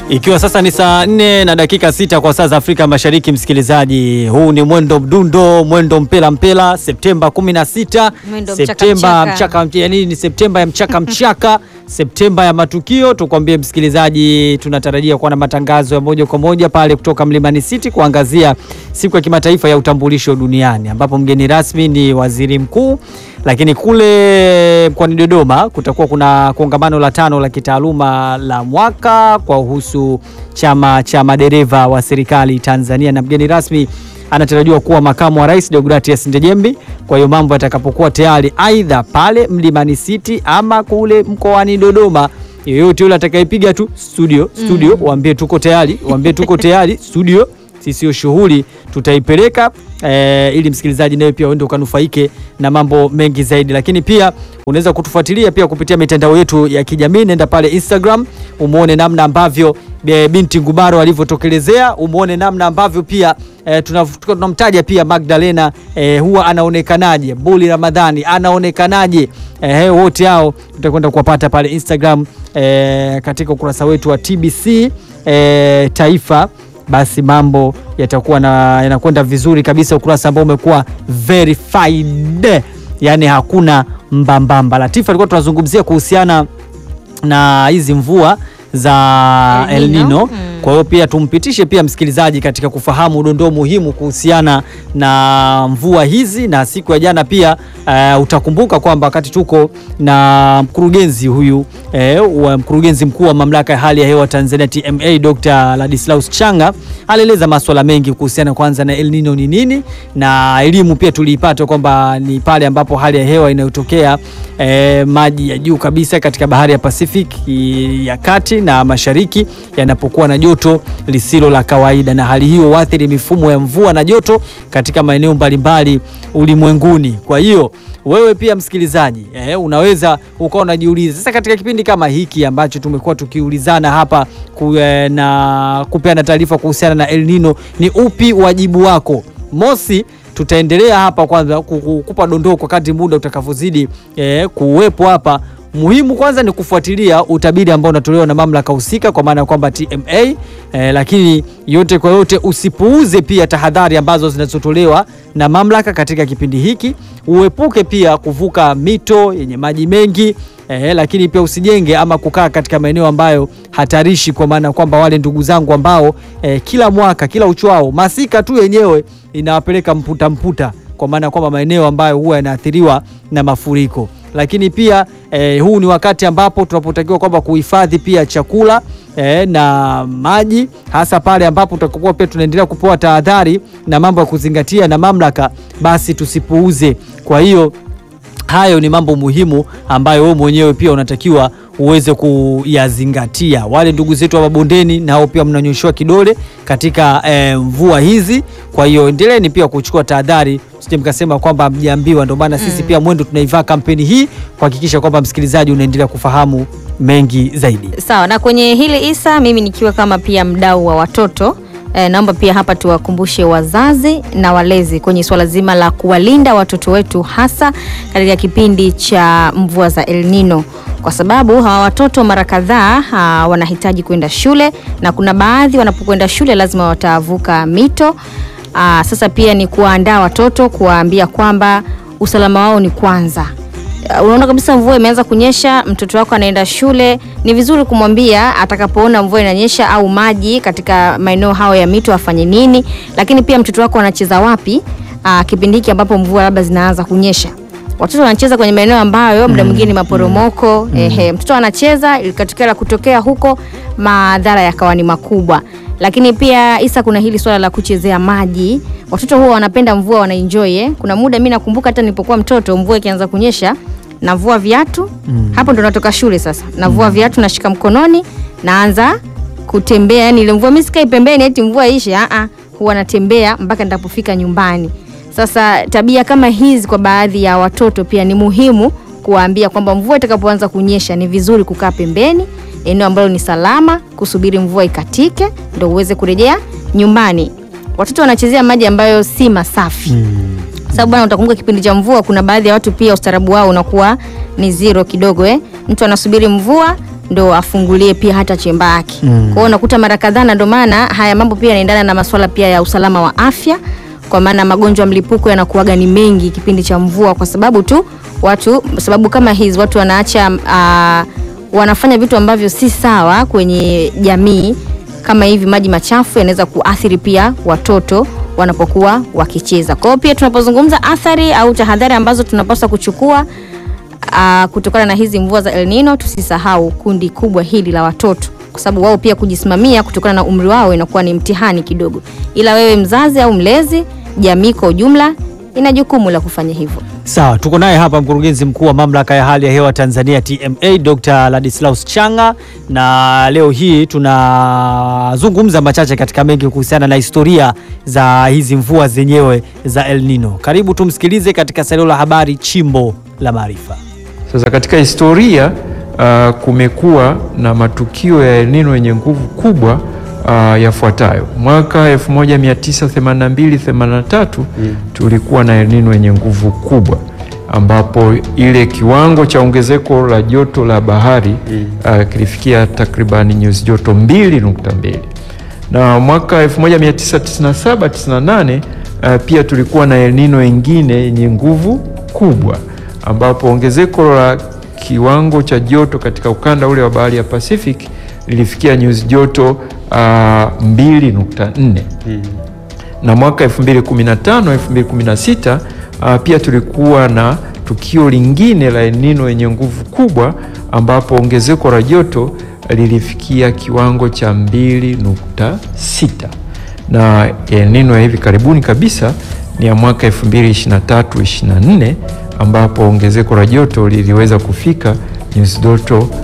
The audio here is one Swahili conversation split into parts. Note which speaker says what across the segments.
Speaker 1: Ikiwa sasa ni saa nne na dakika sita kwa saa za Afrika Mashariki, msikilizaji, huu ni mwendo mdundo, mwendo mpela mpela, Septemba 16,
Speaker 2: Mwendo
Speaker 1: Septemba
Speaker 2: mchaka
Speaker 1: mchaka, yani ni Septemba ya mchaka mchaka, Septemba ya matukio. Tukwambie msikilizaji, tunatarajia kuwa na matangazo ya moja kwa moja pale kutoka Mlimani City kuangazia siku ya kimataifa ya utambulisho duniani, ambapo mgeni rasmi ni waziri mkuu lakini kule mkoani Dodoma kutakuwa kuna kongamano la tano la kitaaluma la mwaka kwa uhusu chama cha madereva wa serikali Tanzania, na mgeni rasmi anatarajiwa kuwa makamu wa rais Deogratias Ndejembi. Kwa hiyo mambo yatakapokuwa tayari, aidha pale Mlimani City ama kule mkoani Dodoma, yoyote yule atakayepiga tu studio studio, waambie tuko tayari, waambie tuko tayari studio sisi hiyo shughuli tutaipeleka e, ili msikilizaji nawe pia uende ukanufaike na mambo mengi zaidi, lakini pia unaweza kutufuatilia pia kupitia mitandao yetu ya kijamii. Nenda pale Instagram umuone namna ambavyo e, binti Ngubaro alivyotokelezea, umuone namna ambavyo pia e, tunamtaja pia Magdalena e, huwa anaonekanaje, Buli Ramadhani anaonekanaje, e, wote hao tutakwenda kuwapata pale Instagram e, katika ukurasa wetu wa TBC e, Taifa basi mambo yatakuwa na yanakwenda vizuri kabisa, ukurasa ambao umekuwa verified, yani hakuna mbambamba. Latifa, alikuwa tunazungumzia kuhusiana na hizi mvua za El
Speaker 2: El Nino.
Speaker 1: Nino.
Speaker 2: Mm.
Speaker 1: Kwa hiyo pia tumpitishe pia msikilizaji katika kufahamu dondoo muhimu kuhusiana na mvua hizi, na siku ya jana pia eh, utakumbuka kwamba wakati tuko na mkurugenzi huyu eh, wa mkurugenzi mkuu wa mamlaka ya hali ya hewa Tanzania TMA Dr. Ladislaus Changa alieleza masuala mengi kuhusiana kwanza na El Nino ni nini, na elimu pia tuliipata kwamba ni pale ambapo hali ya hewa inayotokea eh, maji ya juu kabisa katika bahari ya Pacific i- ya kati na mashariki yanapokuwa na joto lisilo la kawaida, na hali hiyo huathiri mifumo ya mvua na joto katika maeneo mbalimbali ulimwenguni. Kwa hiyo wewe pia msikilizaji eh, unaweza ukawa unajiuliza sasa, katika kipindi kama hiki ambacho tumekuwa tukiulizana hapa ku, eh, na kupeana taarifa kuhusiana na El Nino, ni upi wajibu wako? Mosi, tutaendelea hapa kwanza ku- ku- kupa dondoo kwa kadri muda utakavyozidi eh, kuwepo hapa. Muhimu kwanza ni kufuatilia utabiri ambao unatolewa na mamlaka husika kwa maana ya kwamba TMA eh, lakini yote kwa yote usipuuze pia tahadhari ambazo zinazotolewa na mamlaka katika kipindi hiki. Uepuke pia kuvuka mito yenye maji mengi eh, lakini pia usijenge ama kukaa katika maeneo ambayo hatarishi, kwa maana ya kwamba wale ndugu zangu ambao eh, kila mwaka kila uchwao masika tu yenyewe inawapeleka mputa mputa, kwa maana ya kwamba maeneo ambayo huwa yanaathiriwa na mafuriko lakini pia eh, huu ni wakati ambapo tunapotakiwa kwamba kuhifadhi pia chakula eh, na maji, hasa pale ambapo tutakuwa pia tunaendelea kupewa tahadhari na mambo ya kuzingatia na mamlaka, basi tusipuuze. Kwa hiyo hayo ni mambo muhimu ambayo wewe mwenyewe pia unatakiwa uweze kuyazingatia. Wale ndugu zetu wa mabondeni nao pia mnanyoshewa kidole katika eh, mvua hizi. Kwa hiyo endeleeni pia kuchukua tahadhari, sije mkasema kwamba mjaambiwa. Ndio maana sisi pia Mwendo tunaivaa kampeni hii kuhakikisha kwamba msikilizaji unaendelea kufahamu mengi zaidi.
Speaker 2: Sawa, na kwenye hili Isa, mimi nikiwa kama pia mdau wa watoto eh, naomba pia hapa tuwakumbushe wazazi na walezi kwenye swala zima la kuwalinda watoto wetu hasa katika kipindi cha mvua za El Nino, kwa sababu hawa watoto mara kadhaa ah, wanahitaji kwenda shule na kuna baadhi wanapokwenda shule lazima watavuka mito. Ah, sasa pia ni kuwaandaa watoto, kuwaambia kwamba usalama wao ni kwanza. Uh, unaona kabisa mvua imeanza kunyesha, mtoto wako anaenda shule, ni vizuri kumwambia atakapoona mvua inanyesha au maji katika maeneo hayo ya mito afanye nini, lakini pia mtoto wako anacheza wapi uh, kipindi hiki ambapo mvua labda zinaanza kunyesha. Watoto wanacheza kwenye maeneo ambayo muda mwingine ni maporomoko. Ehe, mtoto anacheza ikatokea la kutokea huko, madhara yakawa ni makubwa. Lakini pia Isa, kuna hili swala la kuchezea maji. Watoto huwa wanapenda mvua, wanaenjoy eh. Kuna muda mimi nakumbuka hata nilipokuwa mtoto, mvua ikianza kunyesha navua viatu hapo ndo natoka shule sasa, navua viatu nashika mkononi, naanza kutembea. Yani ile mvua mimi sikai pembeni eti mvua ishe, a a, huwa natembea mpaka nitapofika nyumbani. Sasa tabia kama hizi kwa baadhi ya watoto pia ni muhimu kuwaambia kwamba mvua itakapoanza kunyesha ni vizuri kukaa pembeni, eneo ambalo ni salama, kusubiri mvua ikatike ndo uweze kurejea nyumbani. Watoto wanachezea maji ambayo si masafi sababu bwana, utakumbuka kipindi cha mvua, kuna baadhi ya watu pia ustaarabu wao unakuwa ni zero kidogo eh. Mtu anasubiri mvua ndo afungulie pia hata chemba yake.
Speaker 1: Mm.
Speaker 2: Kwa hiyo unakuta mara kadhaa, na ndo maana haya mambo pia yanaendana na masuala pia ya usalama wa afya, kwa maana magonjwa ya mlipuko yanakuwaga ni mengi kipindi cha mvua, kwa sababu tu watu, sababu kama hizi watu wanaacha ah, wanafanya vitu ambavyo si sawa kwenye jamii kama hivi maji machafu yanaweza kuathiri pia watoto wanapokuwa wakicheza. Kwa hiyo pia tunapozungumza athari au tahadhari ambazo tunapaswa kuchukua aa, kutokana na hizi mvua za El Nino, tusisahau kundi kubwa hili la watoto, kwa sababu wao pia kujisimamia kutokana na umri wao inakuwa ni mtihani kidogo, ila wewe mzazi au mlezi, jamii kwa ujumla ina jukumu la kufanya hivyo.
Speaker 1: Sawa, tuko naye hapa mkurugenzi mkuu wa mamlaka ya hali ya hewa Tanzania TMA, Dr. Ladislaus Changa, na leo hii tunazungumza machache katika mengi kuhusiana na historia za hizi mvua zenyewe za El Nino. Karibu tumsikilize katika salio la habari Chimbo la Maarifa.
Speaker 3: Sasa katika historia uh, kumekuwa na matukio ya El Nino yenye nguvu kubwa uh, yafuatayo. Mwaka 1982-83 tulikuwa na El Nino yenye nguvu kubwa ambapo ile kiwango cha ongezeko la joto la bahari uh, kilifikia takribani nyuzi joto 2.2 na mwaka 1997-98 uh, pia tulikuwa na El Nino ingine yenye nguvu kubwa ambapo ongezeko la kiwango cha joto katika ukanda ule wa bahari ya Pacific lilifikia nyuzi joto uh, 2.4 na mwaka 2015 2016 uh, pia tulikuwa na tukio lingine la El Nino yenye nguvu kubwa ambapo ongezeko la joto lilifikia kiwango cha 2.6 na El Nino ya hivi karibuni kabisa ni ya mwaka 2023-24 ambapo ongezeko la joto liliweza kufika nyuzi joto uh,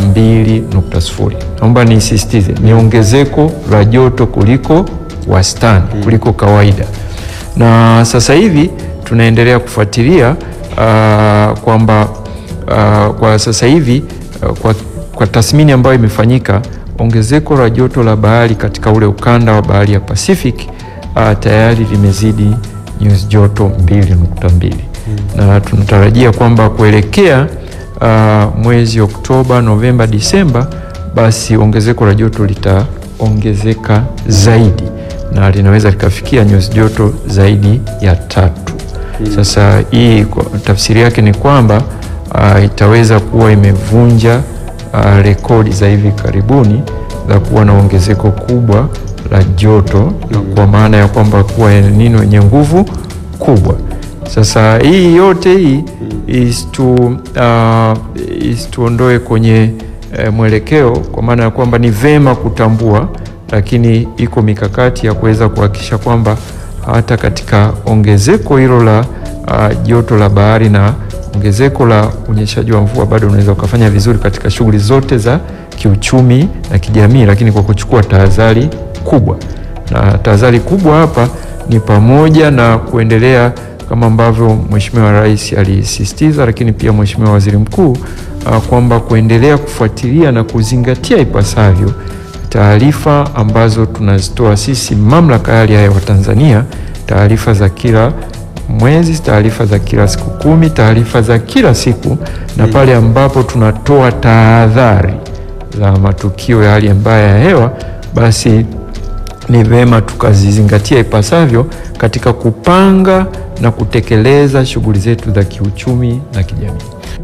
Speaker 3: 2.0. Naomba nisisitize ni ongezeko la joto kuliko wastani kuliko kawaida, na sasa hivi tunaendelea kufuatilia uh, kwamba uh, kwa sasa hivi uh, kwa, kwa tathmini ambayo imefanyika ongezeko la joto la bahari katika ule ukanda wa bahari ya Pacific uh, tayari limezidi nyuzi joto 2.2 na tunatarajia kwamba kuelekea uh, mwezi Oktoba, Novemba, Disemba, basi ongezeko la joto litaongezeka zaidi na linaweza likafikia nyuzi joto zaidi ya tatu. Sasa hii kwa- tafsiri yake ni kwamba uh, itaweza kuwa imevunja uh, rekodi za hivi karibuni za kuwa na ongezeko kubwa la joto kwa maana ya kwamba kuwa El Nino yenye nguvu kubwa. Sasa hii yote hii isitu, uh, isituondoe kwenye eh, mwelekeo kwa maana ya kwamba ni vema kutambua, lakini iko mikakati ya kuweza kuhakikisha kwamba hata katika ongezeko hilo la uh, joto la bahari na ongezeko la unyeshaji wa mvua bado unaweza ukafanya vizuri katika shughuli zote za kiuchumi na kijamii, lakini kwa kuchukua tahadhari kubwa. Na tahadhari kubwa hapa ni pamoja na kuendelea kama ambavyo Mheshimiwa Rais alisisitiza, lakini pia Mheshimiwa Waziri Mkuu uh, kwamba kuendelea kufuatilia na kuzingatia ipasavyo taarifa ambazo tunazitoa sisi mamlaka ya hali ya hewa Tanzania, taarifa za kila mwezi, taarifa za kila siku kumi, taarifa za kila siku, na pale ambapo tunatoa tahadhari za matukio ya hali mbaya ya hewa, basi ni vema tukazizingatia ipasavyo katika kupanga na kutekeleza shughuli zetu za kiuchumi na kijamii.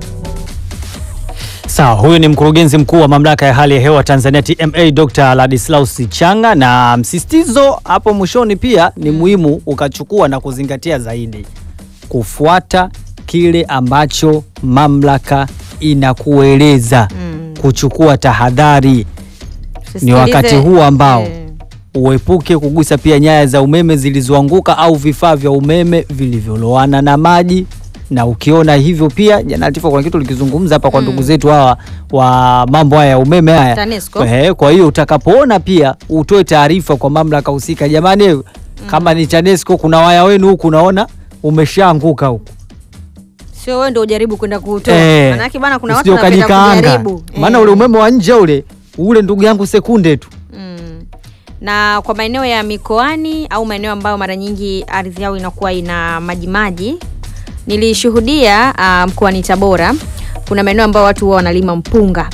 Speaker 1: Sawa, huyu ni mkurugenzi mkuu wa mamlaka ya hali ya hewa Tanzania TMA, Dr. Ladislaus Changa, na msisitizo hapo mwishoni pia ni muhimu ukachukua na kuzingatia zaidi kufuata kile ambacho mamlaka inakueleza
Speaker 2: Mm.
Speaker 1: kuchukua tahadhari. Ni wakati huu ambao
Speaker 2: Eh,
Speaker 1: uepuke kugusa pia nyaya za umeme zilizoanguka au vifaa vya umeme vilivyoloana na maji. Na ukiona hivyo pia, jana Latifa, kuna kitu likizungumza hapa kwa
Speaker 2: Mm.
Speaker 1: ndugu zetu hawa wa mambo haya ya umeme haya
Speaker 2: TANESCO.
Speaker 1: Ehe, kwa hiyo utakapoona pia utoe taarifa kwa mamlaka husika, jamani, kama ni TANESCO kuna waya wenu huku unaona umeshaanguka huku
Speaker 2: sio wewe ndio ujaribu kwenda kuutoa.
Speaker 1: Eh,
Speaker 2: Maanake bwana kuna watu
Speaker 1: usije
Speaker 2: wanapenda
Speaker 1: ukajikaanga.
Speaker 2: kujaribu.
Speaker 1: maana
Speaker 2: Eh.
Speaker 1: ule umeme wa nje ule ule, ndugu yangu, sekunde tu
Speaker 2: Mm. Na kwa maeneo ya mikoani au maeneo ambayo mara nyingi ardhi yao inakuwa ina majimaji, nilishuhudia ah, mkoani Tabora kuna maeneo ambayo watu huwa wanalima mpunga.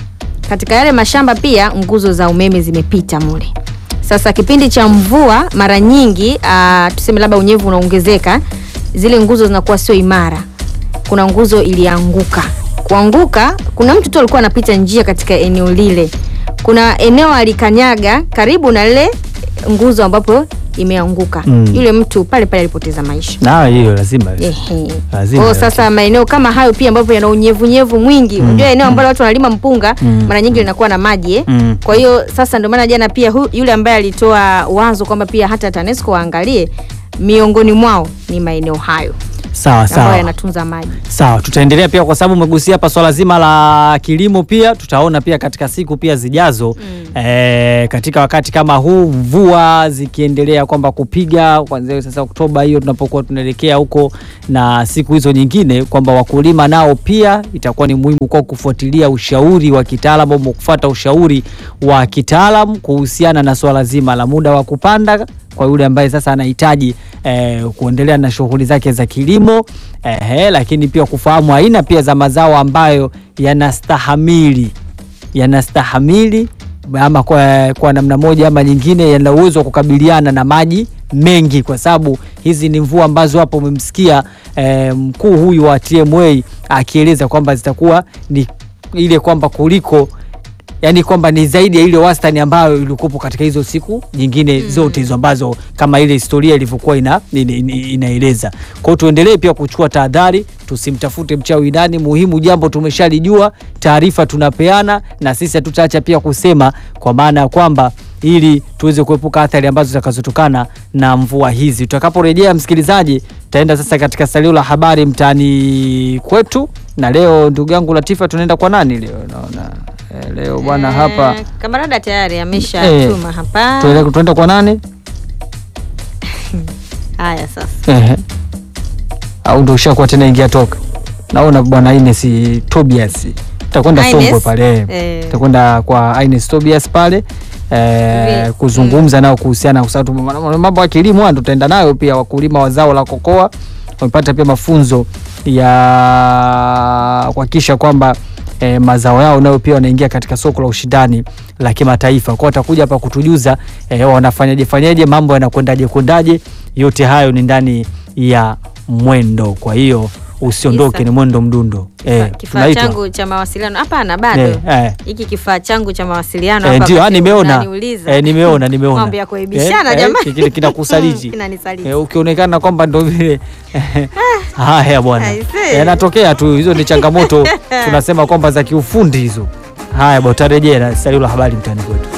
Speaker 2: katika yale mashamba pia nguzo za umeme zimepita mule. Sasa kipindi cha mvua mara nyingi uh, tuseme labda unyevu unaongezeka, zile nguzo zinakuwa sio imara. Kuna nguzo ilianguka. Kuanguka, kuna mtu tu alikuwa anapita njia katika eneo lile, kuna eneo alikanyaga karibu na lile nguzo ambapo imeanguka.
Speaker 1: Mm.
Speaker 2: Yule mtu pale pale alipoteza maisha.
Speaker 1: Na hiyo lazima.
Speaker 2: Ehe.
Speaker 1: Lazima
Speaker 2: Kwa hiyo sasa maeneo kama hayo pia ambapo yana unyevunyevu mwingi, unajua eneo ambalo watu wanalima mpunga
Speaker 1: Mm.
Speaker 2: mara nyingi linakuwa na maji eh?
Speaker 1: Mm.
Speaker 2: Kwa hiyo sasa ndio maana jana pia hu, yule ambaye alitoa wazo kwamba pia hata TANESCO waangalie miongoni mwao ni maeneo hayo
Speaker 1: Sawa
Speaker 2: ambayo
Speaker 1: sawa.
Speaker 2: yanatunza maji.
Speaker 1: Sawa, tutaendelea pia kwa sababu umegusia hapa swala zima la kilimo, pia tutaona pia katika siku pia zijazo
Speaker 2: Mm.
Speaker 1: eh, katika wakati kama huu mvua zikiendelea kwamba kupiga kuanzia sasa Oktoba hiyo tunapokuwa tunaelekea huko na siku hizo nyingine, kwamba wakulima nao pia itakuwa ni muhimu kwa kufuatilia ushauri wa kitaalamu au kufuata ushauri wa kitaalamu kuhusiana na swala zima la muda wa kupanda kwa yule ambaye sasa anahitaji eh, kuendelea na shughuli zake za kilimo eh, lakini pia kufahamu aina pia za mazao ambayo yanastahamili yanastahamili ama kwa, kwa namna moja ama nyingine yana uwezo wa kukabiliana na maji mengi, kwa sababu hizi ni mvua ambazo hapo umemsikia eh, mkuu huyu wa TMA akieleza kwamba zitakuwa ni ile kwamba kuliko yani kwamba ni zaidi ya ile wastani ambayo ilikuwepo katika hizo siku nyingine zote hizo ambazo kama ile historia ilivyokuwa ina, ina, ina, inaeleza. Kwa hiyo tuendelee pia kuchukua tahadhari, tusimtafute mchawi ndani. Muhimu jambo tumeshalijua, taarifa tunapeana, na sisi hatutaacha pia kusema, kwa maana ya kwamba ili tuweze kuepuka athari ambazo zitakazotokana na mvua hizi. Tutakaporejea msikilizaji, tutaenda sasa katika salio la habari mtaani kwetu, na leo ndugu yangu Latifa, tunaenda kwa nani leo? Naona eh, leo bwana hapa
Speaker 2: Eh, Kamarada tayari ameshatuma hapa.
Speaker 1: tuende- tunaenda kwa nani?
Speaker 2: Haya sasa.
Speaker 1: Ehe. Au ndo ushakuwa tena ingia toka. Naona bwana Ines Tobias. Tutakwenda
Speaker 2: Ines?
Speaker 1: Songwe pale.
Speaker 2: Eh.
Speaker 1: Tutakwenda kwa Ines Tobias pale. Eh,
Speaker 2: Hivi,
Speaker 1: kuzungumza nao kuhusiana kwa sababu mambo ya kilimo haya tutaenda nayo pia wakulima wa zao la kokoa wamepata pia mafunzo ya kuhakikisha kwamba eh, mazao yao nayo pia wanaingia katika soko la ushindani la kimataifa. Kwa watakuja hapa kutujuza eh, wanafanyaje fanyaje, mambo yanakwendaje kwendaje. Yote hayo ni ndani ya mwendo, kwa hiyo usiondoke,
Speaker 2: Isa.
Speaker 1: ni mwendo mdundo. Eh,
Speaker 2: Kifaa
Speaker 1: tunaitwa.
Speaker 2: changu cha mawasiliano hapana, bado
Speaker 1: Eh, eh.
Speaker 2: hiki kifaa changu cha mawasiliano
Speaker 1: Eh,
Speaker 2: hapa
Speaker 1: ndio, ah,
Speaker 2: wakati
Speaker 1: nimeona
Speaker 2: unaniuliza.
Speaker 1: eh, nimeona nimeona
Speaker 2: Mambo ya kuaibishana
Speaker 1: Eh, eh,
Speaker 2: jamani.
Speaker 1: kile kinakusaliti
Speaker 2: Kinanisaliti.
Speaker 1: Eh, ukionekana kwamba ndo vile haya bwana,
Speaker 2: I see.
Speaker 1: yanatokea tu, hizo ni changamoto tunasema kwamba za kiufundi hizo. Haya bwana, tutarejea na salio la habari mtaani kwetu.